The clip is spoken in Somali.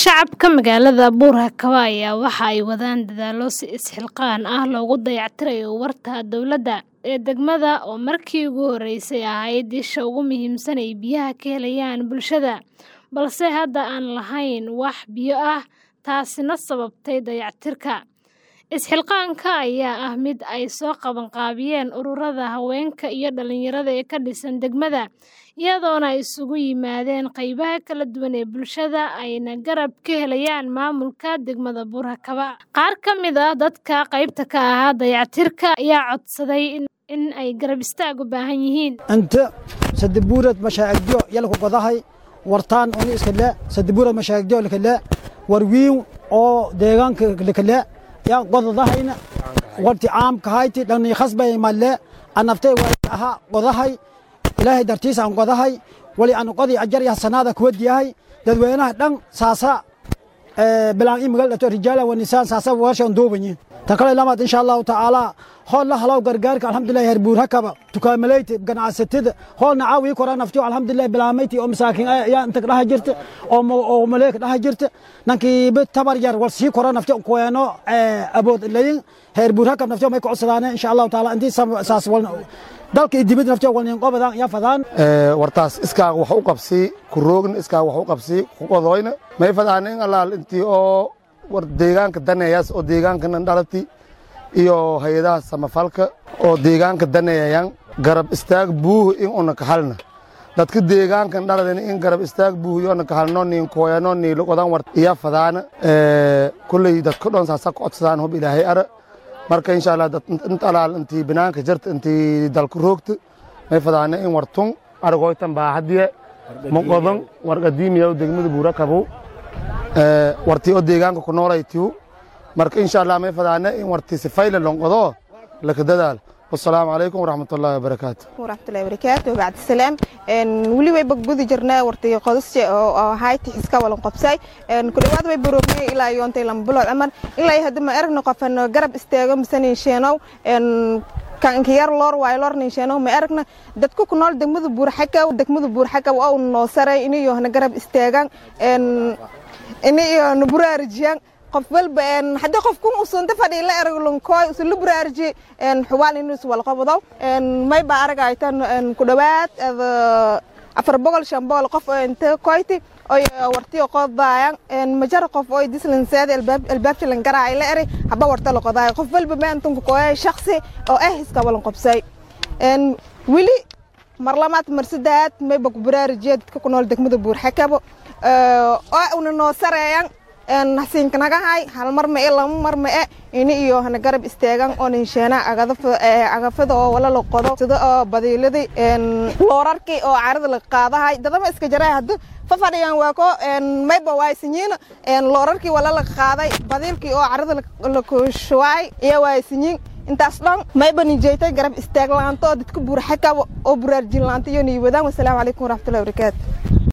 Shacabka magaalada Buur-Hakaba ayaa waxa ay wadaan dadaallo si isxilqaan ah loogu dayactirayo warta dowladda ee degmada oo markii ugu horeysay ahayd isha ugu muhiimsan ee biyaha ka helayaan bulshada, balse hadda aan lahayn wax biyo ah, taasina sababtay dayactirka. Isxilqaanka ayaa ah mid ay soo qabanqaabiyeen ururada haweenka iyo dhalinyarada ee ka dhisan degmada, iyadoona ay isugu yimaadeen qaybaha kala duwan ee bulshada ayna garab ka helayaan maamulka degmada Buur-Hakaba. Qaar ka mid ah dadka qaybta ka ahaa dayactirka ayaa codsaday in ay garab istaag u baahan yihiin. inta sadabuurad mashaacigyo yalku godahay wartaan oni iskale sadabuurad mashaacigyo lakale warwiin oo deegaanka lakale yaa godadahayna warti caamka hayti dhani khasbay malle anaftay waa aha godahay ilaahay dartiisa aan godahay wali aan qodi ajar ya sanada kuwadiyahay dadweynaha dhan saasa bilaan in magal dhato rijaala wa nisaan saasa warshan duubanyi tan kale lamaad insha allahu tacaala hool la halow gargaarka alxamdulilahi heer buur-hakaba tukaamaleyti ganacsatada hoolna caawii kora naftiyo alxamdulilahi bilaameyti oo masaakiin yaa inta dhaha jirta oo maleeka dhaha jirta nankii bid tabar yar war sii kora naftiyo kuweeno abood layin heer buur-hakab naftiyo may ku codsadaane insha allahu tacaala intii saas walna dalka iyo dibadda naftiyo walnin qobadan yaa fadaan wartaas iskaaga wax u qabsi ku roogna iskaaga wax u qabsi ku qodoyna may fadaan in allaal intii oo war deegaanka daneeyaas oo deegaankanan dhalati iyo hay-adaha samafalka oo deegaanka daneeyayaan garab istaag buuh in una kahalna dadka deegaankan dhaladeen in garab istaag buuh yoona kahalno niin kooyano niilo qodan war iya fadaana kulley dadka dhan saasa ku codsadaan hub ilaahay ara marka insha allah inta alaal intii binaanka jirta intii dalku roogta may fadaana in wartun argoytan baahadiye moqodan war qadiimiya degmada buurakabow wartii oo deegaanka ku noolaytiu marka insha allah may fadaana in wartii sifayla lonqodo laka dadaal wasalaamu calaykum waraxmatullaahi wabarakaatu waraxmatullahi wabarakaatu bacdi salaam weli way baggudi jirnaa wartii qodasje oo hayti xiska walan qabsay ku dhawaad way baroogmay ilaa yoontay lama bilood amar ilaa hadda ma aragno qofan garab istaago misanin sheenow kankiyar loor waayo loor ninsheeno ma aragna dadku ku nool degmada buurxakaw degmada buurxakaw oo noo saray inayo hana garab istaagaan inayo na buraarajiyaan qof walba haddii qofku usunta fadhi la erag lunkooy usun la buraarji xuwaal inuu is walqabado may baa aragaytan ku dhawaad afar boqol shan boqol qof oo inta koyti oy wartiyo qodaayan majar qof oo dislanseeda albaabta lan garaay la eri haba warta la qodaayo qof walba maantunka kooya shaksi oo ah iska walan qabsay weli mar lamaad mar saddeaad mayba ku baraarujiya dadka ku nool degmada buurxakabo oo una noo sareeyan hasiinkanagahay hal mar ma e lama mar ma e ini iyo hana garab istaagan oo ninsheena agafada oo wala la qodo sida oo badiiladii loorarkii oo carada la qaadahay dadama iska jaray haddu fafadhiyan waa ko mayba waaysinyiin loorarkii wala la qaaday badiilkii oo carada la kushuwaay iyo waaysinyiin intaas dhan mayba ninjeetay garab istaag laanto oo dadka buurxaka oo buraarjin laanta iyo niiwadaan wasalaamu calaykum waraxmatullahi wabarakaatu